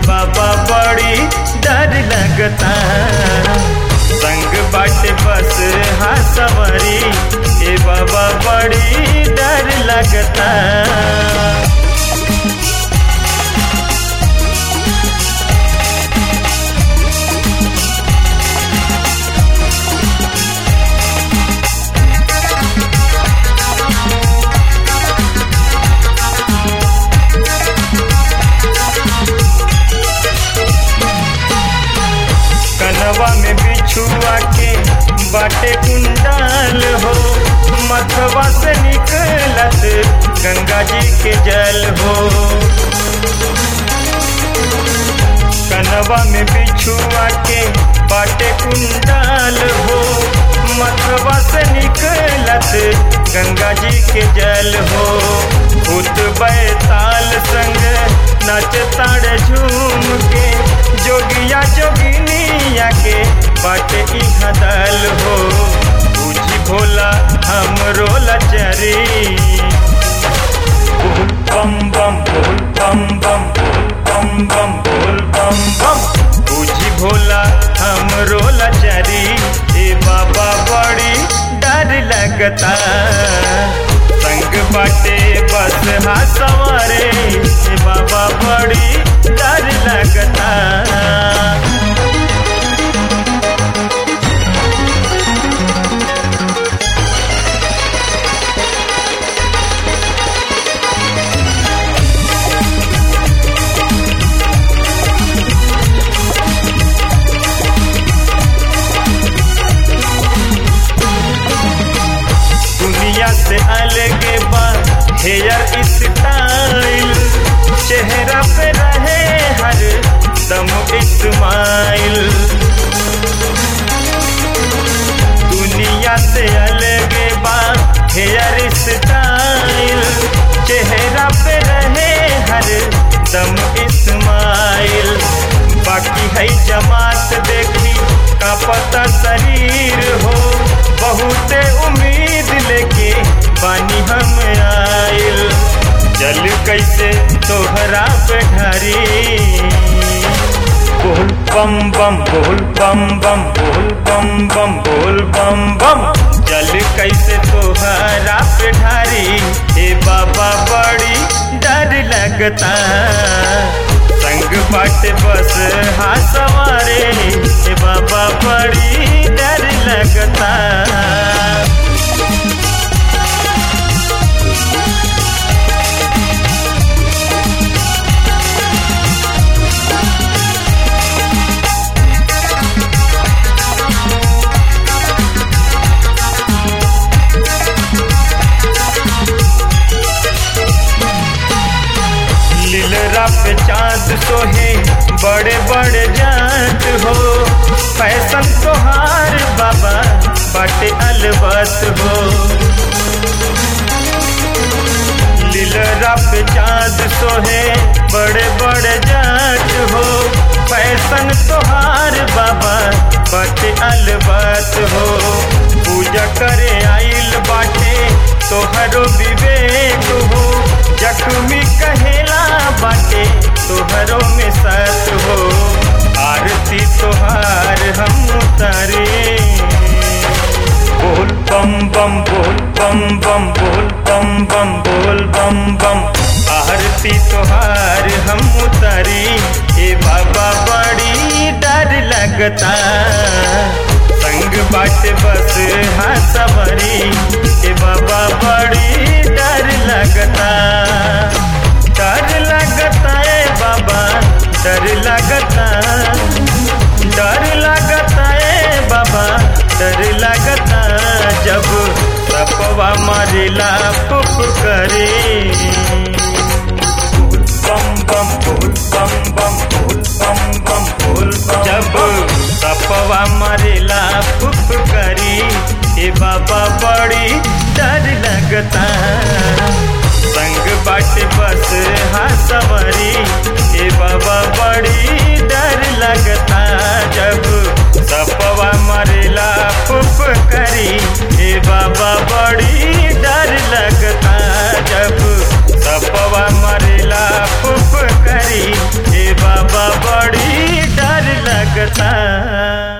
बाबा बड़ी डर लगता संग बाटे बस हाँ सवारी ए बाबा बड़ी डर लगता कनवा में बिछुआ के बाटे कुंडाल हो मथवा से निकलत गंगा जी के जल हो कनवा में बिछुआ के बाटे कुंडाल हो मथवा से निकलत गंगा जी के जल हो भूत बैताल संग नाच ताड़ झूम के जोगिया जोगिनिया के बाटे इहाँ दल हो पूछी भोला हम रोला चरी बोल बम बम बोल बम बम बोल बम बम बोल बम बम पूछी भोला हम रोला चरी ए बाबा बड़ी डर लगता संग बाटे बस हाँ सवारे ए बाबा बड़ी डर लगता दुनिया से अलग बा हेयर स्टाइल चेहरा पे रहे हर दम इस्माइल दुनिया से अलग बा हेयर स्टाइल चेहरा पे रहे हर दम इस्माइल बाकी है जमात देखी का पता शरीर हो बहुत उम्मीद लेके बानी हम आइल जल कैसे तोहरा पे ढारी बोल बम बम बोल बम बम बोल बम बम बोल बम बम जल कैसे तोहरा पे ढारी ए बाबा बड़ी डर लगता संग बाट बस हाँ सवारे ए बाबा बड़ी डर लगता लीलरा पे चांद सोहे बड़े बड़े जात हो फैशन तोहार बाबा बाटे अलबत हो लीलरा पे चांद सोहे बड़े बड़े जात हो फैशन तोहार बाबा बाटे अलबत हो पूजा करे आइल बाटे तोहरो विवेक हो जख्मी कहेला बाटे तोहरो में सत हो आरती तोहार हम उतारे बोल बम बम बोल बम बम बोल बम बम बोल बम बम आरती तोहार हम उतारी ए बाबा बड़ी डर लगता संग बाट बस हाँ सवारी ए बाबा बड़ी डर लगता डर लगता है बाबा डर लगता डर लगता है बाबा डर लगता जब सपवा मारेला पुप करे बम बम बोल बम बम बोल बम बम बोल बम जब सपवा मारेला पुप करी ए बाबा बड़ी डर लगता संग बाट बस हाँ सवारी ए बाबा बड़ी डर लगता जब सपवा मरेला फुफ करी ए बाबा बड़ी डर लगता जब सपवा मरेला फुफ करी ए बाबा लागता